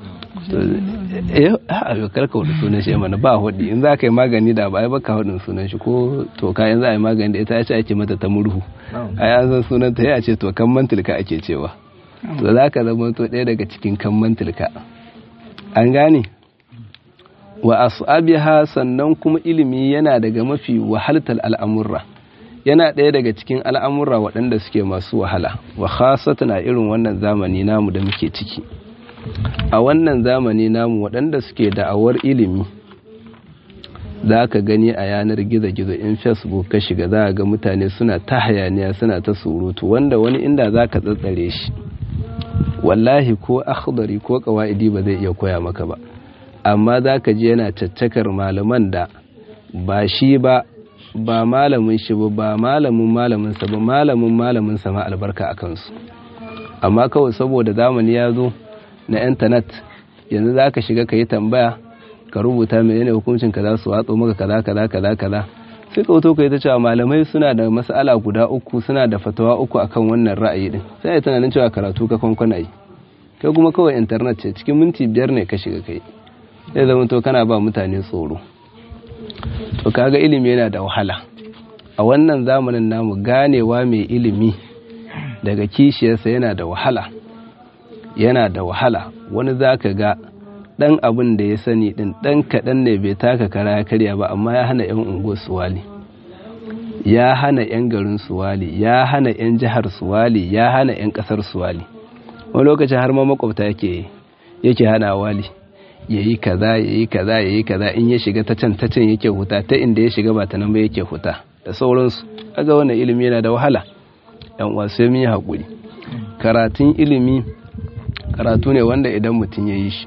eh a karka wadda sunan shi mana ba hudi in za ka yi magani da ba ai baka hudun sunan shi ko toka yanzu a yi magani da ita ya ce ake mata ta murhu a ya san sunan ta ya ce to kan mantilka ake cewa to za ka zama to ɗaya daga cikin kan mantilka an gane wa as'abiha sannan kuma ilimi yana daga mafi wahaltar al'amurra yana ɗaya daga cikin al'amura waɗanda suke masu wahala wa khasatan a irin wannan zamani namu da muke ciki a wannan zamani namu waɗanda suke da'awar ilimi za ka gani a yanar gizo-gizo in facebook ka shiga za ga mutane suna ta hayaniya suna ta surutu wanda wani inda za ka tsatsare shi wallahi ko akhdari ko kawa'idi ba zai iya koya maka ba amma za ka ji yana caccakar malaman da ba shi ba ba malamin shi ba ba malamin malaminsa ba malamin malaminsa ma albarka a kansu amma kawai saboda zamani ya zo na intanet yanzu za ka shiga ka yi tambaya ka rubuta mai yana hukuncin ka za su watso maka kaza kaza kaza kaza sai ka wuto ka yi ta cewa malamai suna da mas'ala guda uku suna da fatawa uku akan wannan ra'ayi din sai ya tunanin cewa karatu ka kwankwana yi kai kuma kawai intanet ce cikin minti biyar ne ka shiga kai zai zama to kana ba mutane tsoro to kaga ilimi yana da wahala a wannan zamanin namu ganewa mai ilimi daga kishiyarsa yana da wahala yana da wahala wani za ka ga ɗan abin da ya sani ɗin ɗan kaɗan ne bai taka kara ya karya ba amma ya hana 'yan unguwar suwali ya hana 'yan garin suwali ya hana 'yan jihar suwali ya hana 'yan ƙasar suwali wani lokacin har ma makwabta yake yake hana wali ya yi kaza ya yi kaza ya yi kaza in ya shiga ta can ta can yake huta ta inda ya shiga ba ta nan ba yake huta da sauransu kaga wannan ilimi yana da wahala yan uwa sai mun yi hakuri karatun ilimi karatu ne wanda idan mutum ya yi shi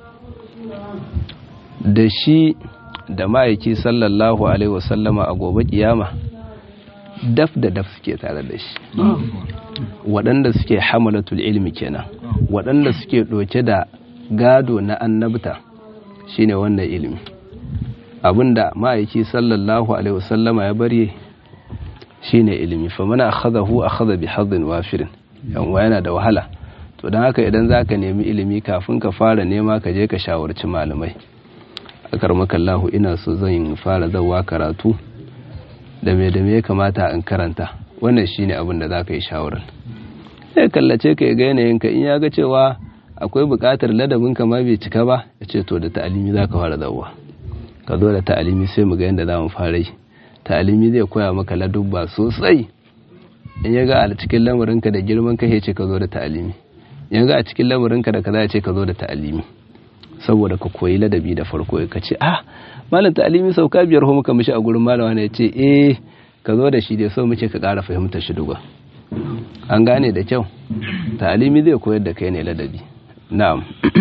da shi da ma'aiki sallallahu alaihi wasallama a gobe kiyama daf da daf suke tare da shi waɗanda suke hamalatul ilmi kenan waɗanda suke ɗauke da gado na annabta shine wannan ilimi abinda ma'aiki sallallahu alaihi wasallama ya bari shine ilimi fa mana akhadahu akhadha bi hadin wafirin yanwa yana da wahala to dan haka idan zaka nemi ilimi kafin ka fara nema ka je ka shawarci malamai akar makallahu ina so zan fara zawa karatu da me da me ya kamata in karanta wannan shine abin da zaka yi shawarar sai kallace ka ga yanayin ka in ya ga cewa akwai buƙatar ladabin ka ma bai cika ba ya ce to da ta'alimi za ka fara zawa ka zo da ta'alimi sai mu ga yadda za mu fara yi ta'alimi zai koya maka ladubba sosai in ya ga a cikin lamarinka da girman ka ya ce ka zo da ta'alimi in ga a cikin lamarinka da kaza ya ce ka zo da ta'alimi saboda ka koyi ladabi da farko ka ce ah malam ta'alimi sauka biyar ho muka mishi a gurin malama ne ya ce eh ka zo da shi dai so muke ka ƙara fahimtar shi duba an gane da kyau ta'alimi zai koyar da kai ne ladabi na'am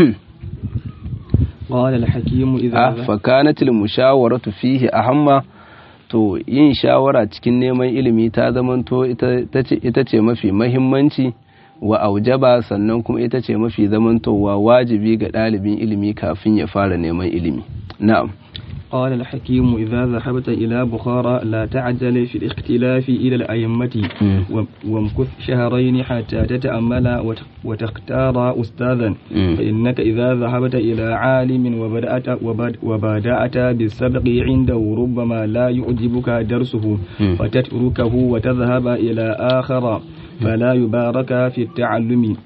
قال الحكيم إذا فكانت المشاورة فيه أهم to yin shawara cikin neman ilimi ta zamanto ita ce mafi mahimmanci wa aujaba sannan kuma ita ce mafi zamantowa wajibi ga ɗalibin ilimi kafin ya fara neman ilimi na'am قال الحكيم إذا ذهبت إلى بخارى لا تعجل في الاختلاف إلى الأئمة وامكث شهرين حتى تتأمل وتختار أستاذا فإنك إذا ذهبت إلى عالم وبدأت, وبدأت بالسبق عنده ربما لا يعجبك درسه فتتركه وتذهب إلى آخر فلا يبارك في التعلم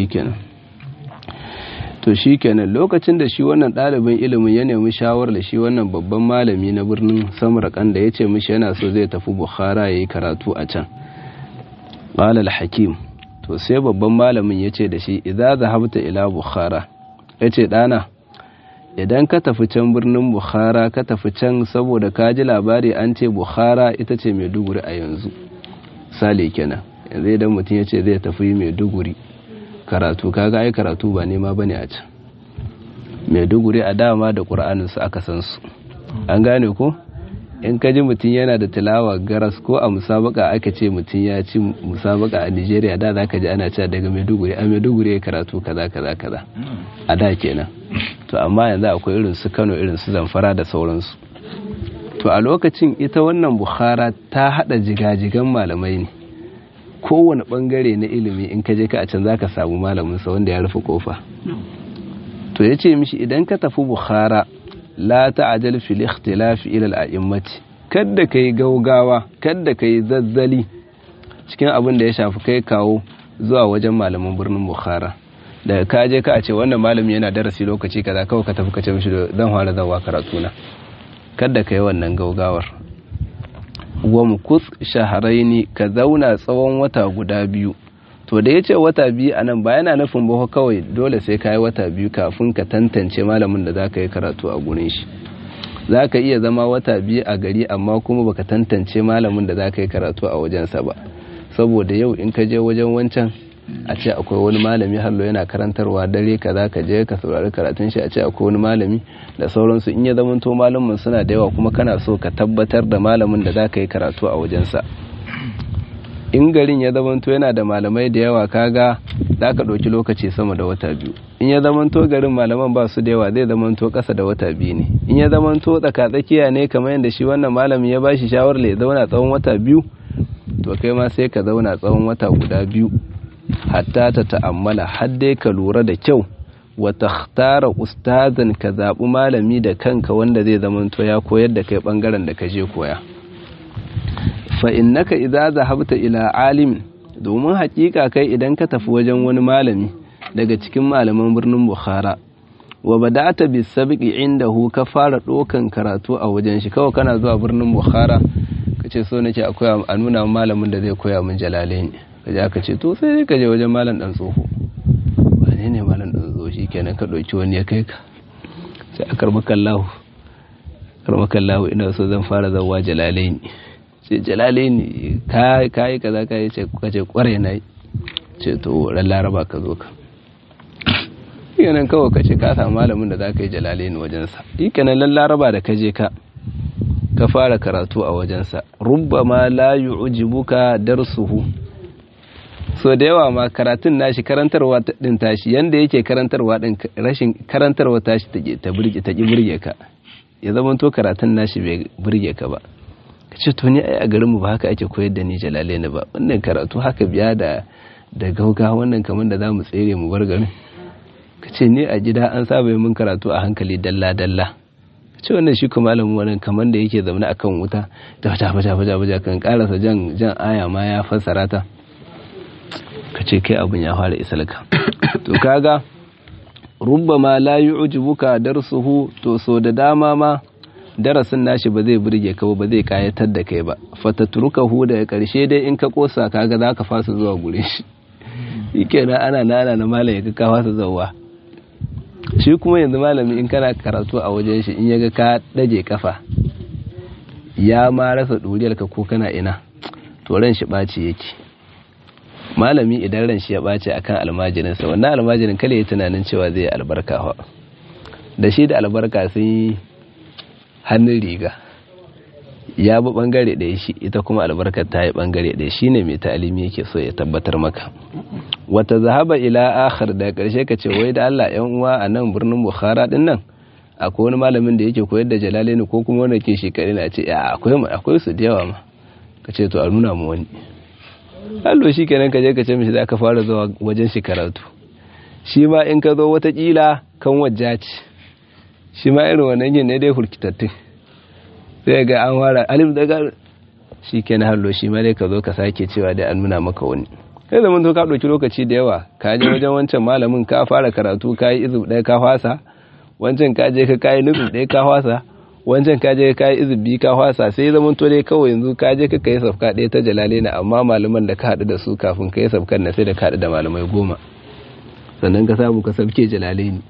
to shi kenan lokacin da shi wannan ɗalibin ilimin ya nemi shawar da shi wannan babban malami na birnin samarkan da ya ce mishi yana so zai tafi bukhara ya yi karatu a can ƙalal hakim to sai babban malamin ya ce da shi idan zahabta ila bukhara ya ce ɗana idan ka tafi can birnin bukhara ka tafi can saboda ka ji labari an ce bukhara ita ce maiduguri a yanzu sale kenan yanzu idan mutum ya ce zai tafi maiduguri karatu kaga ai karatu ba nema bane a can maiduguri a dama da ƙur'anin su aka san su an gane ko in ka ji mutum yana da tilawa garas ko a musabaka aka ce mutum ya ci musabaka a nigeria da za ka ji ana cewa daga maiduguri a maiduguri ya karatu kaza kaza kaza a da kenan to amma yanzu akwai irin su kano irin su zamfara da sauransu to a lokacin ita wannan bukhara ta hada jigajigan malamai ne kowane bangare na ilimi in ka je ka a can zaka samu malamin sa wanda ya rufe kofa to yace mishi idan ka tafi bukhara la ta'jal fil ikhtilaf ila al-a'immati kada kai gaugawa kada kai zazzali cikin abin da ya shafi kai kawo zuwa wajen malaman birnin bukhara daga ka je ka a ce wannan malami yana darasi lokaci kaza kawai ka tafi ka ce mishi zan fara zawa karatu na kada kai wannan gaugawar wamkus shaharaini ka zauna tsawon wata guda biyu to da ya ce wata biyu a nan ba yana nufin ba kawai dole sai ka yi wata biyu kafin ka tantance malamin da za ka yi karatu a gurin shi za ka iya zama wata biyu a gari amma kuma baka tantance malamin da za ka yi karatu a wajensa ba saboda yau in ka je wajen wancan a ce akwai wani malami hallo yana karantarwa dare ka za ka je ka saurari karatun shi a ce akwai wani malami da sauransu in ya zamanto malamin suna da yawa kuma kana so ka tabbatar da malamin da za ka yi karatu a wajensa in garin ya zamanto yana da malamai da yawa kaga za ka ɗauki lokaci sama da wata biyu in ya zamanto garin malaman ba su da yawa zai zamanto ƙasa da wata biyu ne in ya zamanto tsakatsakiya ne kamar yadda shi wannan malamin ya bashi shawarar ya zauna tsawon wata biyu to kai ma sai ka zauna tsawon wata guda biyu hatta ta ta'ammala har dai ka lura da kyau wa takhtara ustazan ka zaɓi malami da kanka wanda zai zamanto ya koyar da kai ɓangaren da ka je koya fa innaka idza zahabta ila alim domin hakika kai idan ka tafi wajen wani malami daga cikin malaman birnin Bukhara wa bada'ata bis sabqi indahu ka fara dokan karatu a wajen shi kawai kana zuwa birnin Bukhara kace so nake akwai a nuna malamin da zai koya min jalalain kaje aka ce to sai ka je wajen malam dan tsoho wane ne malam dan tsoho shikenan ka dauki wani ya kai ka sai akar makallahu karmakallahu ina so zan fara zawa jalalain ce jalale ne ka yi kaza ka yi ce kware na yi ce to ran laraba ka zo ka yanan kawai ka ce ka samu malamin da za ka yi jalale ne wajensa ikanan ran laraba da ka je ka ka fara karatu a wajensa rubba ma la yu'jibuka darsuhu so da yawa ma karatun nashi karantarwa din tashi yanda yake karantarwa din rashin karantarwa tashi ta burge ta ki burge ka ya zama to karatun nashi bai burge ka ba ka ce to ni ai a garinmu ba haka ake koyar da ni jalale ne ba wannan karatu haka biya da da gauga wannan kamar da za mu tsere mu bar garin ka ce ni a gida an saba mun karatu a hankali dalla dalla ka ce wannan shi kuma malamin wannan kamar da yake zaune akan wuta da fata fata fata fata kan karasa jan jan aya ma ya fassara ta ka ce kai abin ya fara isalka to kaga rubbama la yu'jibuka darsuhu to so da dama ma darasin nashi ba zai burge ka ba zai kayatar da kai ba fatatrukahu daga karshe dai in ka kosa kaga zaka fasa zuwa gure shi shikenan ana nana na malami ka ka fasa zuwa shi kuma yanzu malami in kana karatu a wajen shi in yaga ka dage kafa ya ma rasa duriyar ka ko kana ina to ran shi baci yake malami idan ran shi ya bace akan almajirinsa wannan almajirin kale ya tunanin cewa zai albarka da shi da albarka sun yi hannun riga ya bi bangare ɗaya shi ita kuma albarkar ta yi bangare ɗaya shi ne mai ta'alimi yake so ya tabbatar maka wata zahaba ila akhar da ƙarshe ka ce wai da Allah yan uwa a nan birnin Bukhara din nan akwai wani malamin da yake koyar da Jalalaini ko kuma wanda ke shekari na ce ya akwai akwai su da yawa ma ka ce to a nuna mu wani allo shi kenan ka je ka ce mishi za ka fara zuwa wajen shi karatu shi ma in ka zo watakila kan wajja ce shi ma irin wannan yin ne dai hurkitattun sai ga an wara alif daga shi ke na hallo shi ma dai ka zo ka sake cewa dai an nuna maka wani kai zaman to ka ɗauki lokaci da yawa ka je wajen wancan malamin ka fara karatu ka yi izub ɗaya ka fasa wancan ka je ka kayi nufin ɗaya ka fasa wancan ka je ka kayi izub biyu ka fasa sai zaman to dai kawai yanzu ka je ka kai safka ɗaya ta jalale na amma malaman da ka haɗu da su kafin ka yi safkan na sai da ka haɗu da malamai goma sannan ka samu ka sabke jalale ne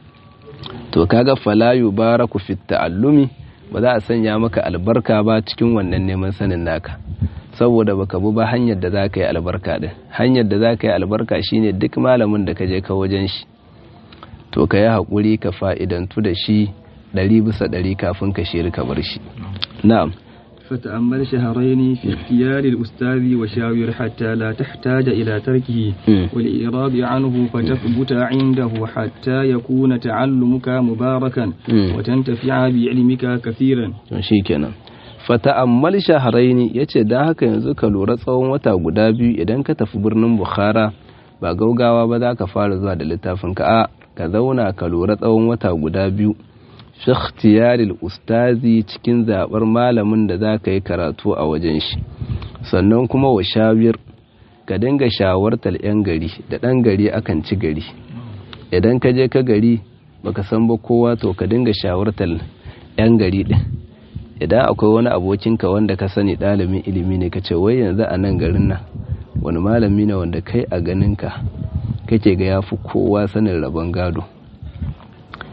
to kaga fala yubaraku fit ta'allumi ba za a sanya maka albarka ba cikin wannan neman sanin naka saboda baka bi ba hanyar da zaka yi albarka din hanyar da zaka yi albarka shine duk malamin da ka je ka wajen shi to ka yi hakuri ka fa'idantu da shi ɗari bisa ɗari kafin ka shiri ka bar shi na'am فتأمل شهرين في اختيار الأستاذ وشاور حتى لا تحتاج إلى تركه والإعراض عنه فتثبت عنده حتى يكون تعلمك مباركا وتنتفع بعلمك كثيرا شيكنا fata'ammal shahraini yace dan haka yanzu ka lura tsawon wata guda biyu idan ka tafi birnin Bukhara ba gaugawa ba za ka fara zuwa da littafin ka a ka zauna ka lura tsawon wata guda biyu fi ikhtiyaril ustazi cikin zabar malamin da za ka yi karatu a wajen shi sannan kuma wa shawir ka dinga shawartar 'yan gari da ɗan gari akan ci gari idan ka je ka gari baka san ba kowa to ka dinga shawartar 'yan gari ɗin idan akwai wani abokinka wanda ka sani ɗalibin ilimi ne ka ce wai yanzu a nan garin nan wani malami ne wanda kai a ganinka kake ga ya fi kowa sanin rabon gado ce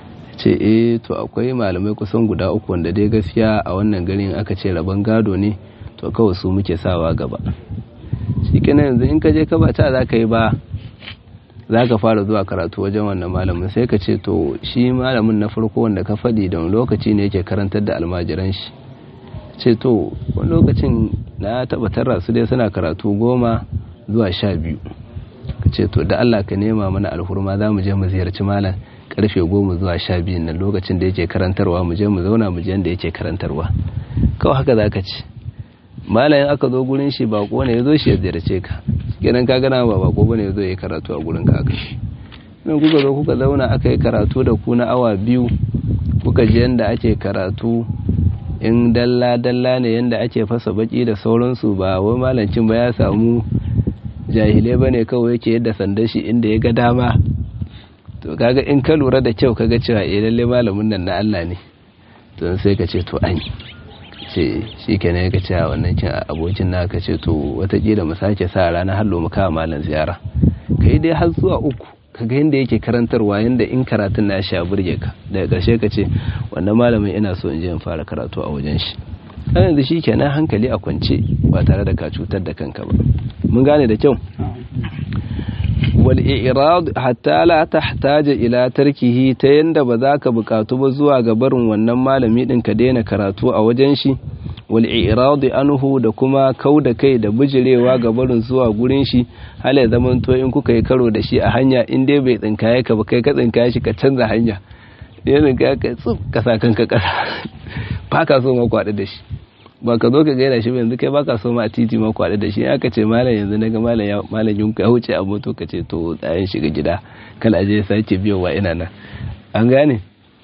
ce eh to akwai malamai kusan guda uku wanda dai gaskiya a wannan garin aka ce rabon gado ne to kawai su muke sawa gaba shi kenan yanzu in ka je ka ba ta za ka yi ba za ka fara zuwa karatu wajen wannan malamin sai ka ce to shi malamin na farko wanda ka faɗi da lokaci ne yake karantar da almajiran shi ce to wani lokacin na taɓa tarra su dai suna karatu goma zuwa sha biyu ka ce to da Allah ka nema mana alhurma za mu je mu ziyarci malam karfe goma zuwa sha biyu nan lokacin da yake karantarwa mu je mu zauna mu je da yake karantarwa kawai haka za ka ce malayin aka zo gurin shi bako ne ya zo shi ya ziyarce ka kenan ka gana ba bako bane ya zo ya karatu a gurin ka kai in kuka zo kuka zauna aka yi karatu da ku na awa biyu kuka ji yanda ake karatu in dalla dalla ne yanda ake fasa baki da sauransu ba wai malancin ba ya samu jahilai bane kawai yake yadda sandan shi inda ya ga dama to kaga in ka lura da kyau kaga cewa eh lalle malamin nan na Allah ne to sai ka ce to an ce shi kenan ya ce a wannan cin abokin na ka ce to watakila mu sake sa rana hallo mu kawo malam ziyara ka yi dai har zuwa uku ka ga yadda yake karantarwa yadda in karatun na sha burge ka daga ƙarshe ka ce wannan malamin ina so in je in fara karatu a wajen shi kan yanzu shi kenan hankali a kwance ba tare da ka cutar da kanka ba mun gane da kyau wal i'rad hatta la tahtaja ila tarkihi ta yanda ba za ka bukatu ba zuwa ga barin wannan malami din ka daina karatu a wajen shi wal i'rad anhu da kuma kau da kai da bijirewa ga barin zuwa gurin shi hala ya zaman to in kuka yi karo da shi a hanya in dai bai tsinkaye ka ba kai ka tsinkaye shi ka canza hanya ya tsinkaye ka tsuf ka sa kanka kasa ba ka so ma kwaɗi da shi ba ka zo ka gaida shi yanzu kai baka so ma a titi ma kwaɗi da shi aka ce malam yanzu naga malam ya malam yunka ya wuce a moto ka ce to tsayin shiga gida kala je sake biyowa ina nan an gane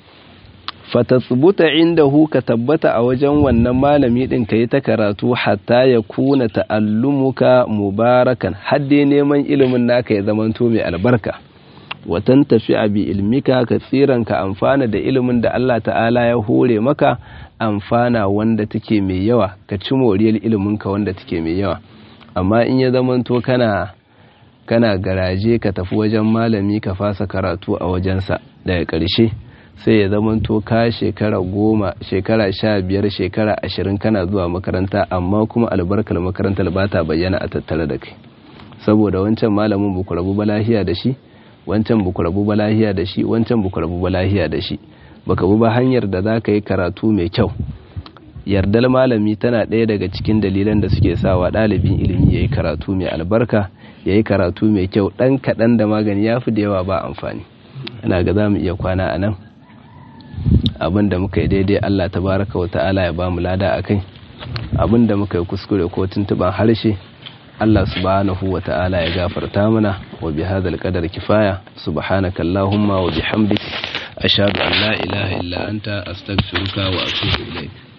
fatatsubuta indahu ka tabbata a wajen wannan malami din ka yi ta karatu hatta ya kuna ta'allumuka mubarakan hadde neman ilimin naka ya zamanto mai albarka watan tafi bi ilmika ka tsiran ka amfana da ilimin da Allah ta'ala ya hore maka amfana wanda take mai yawa ka ci moriyar ilimin ka wanda take mai yawa amma in ya zamanto kana kana garaje ka tafi wajen malami ka fasa karatu a wajensa daga ƙarshe sai ya zamanto ka shekara goma shekara sha biyar shekara ashirin kana zuwa makaranta amma kuma albarkar makarantar ba ta bayyana a tattare da kai saboda wancan malamin buku rabu balahiya da shi wancan buku rabu balahiya da shi wancan buku rabu balahiya da shi baka bi ba hanyar da za ka yi karatu mai kyau yardar malami tana ɗaya daga cikin dalilan da suke sawa ɗalibin ilimi ya yi karatu mai albarka ya yi karatu mai kyau ɗan kaɗan da magani ya fi da yawa ba amfani ina ga za mu iya kwana a nan abin da muka yi daidai allah ta baraka wa ta'ala ya ba mu lada a kai abin da muka yi kuskure ko tuntuɓan harshe allah subhanahu wa ta'ala ya gafarta mana wa bi hadal qadar kifaya subhanaka allahumma wa bihamdik ashhadu an la ilaha illa anta astaghfiruka wa atubu ilaik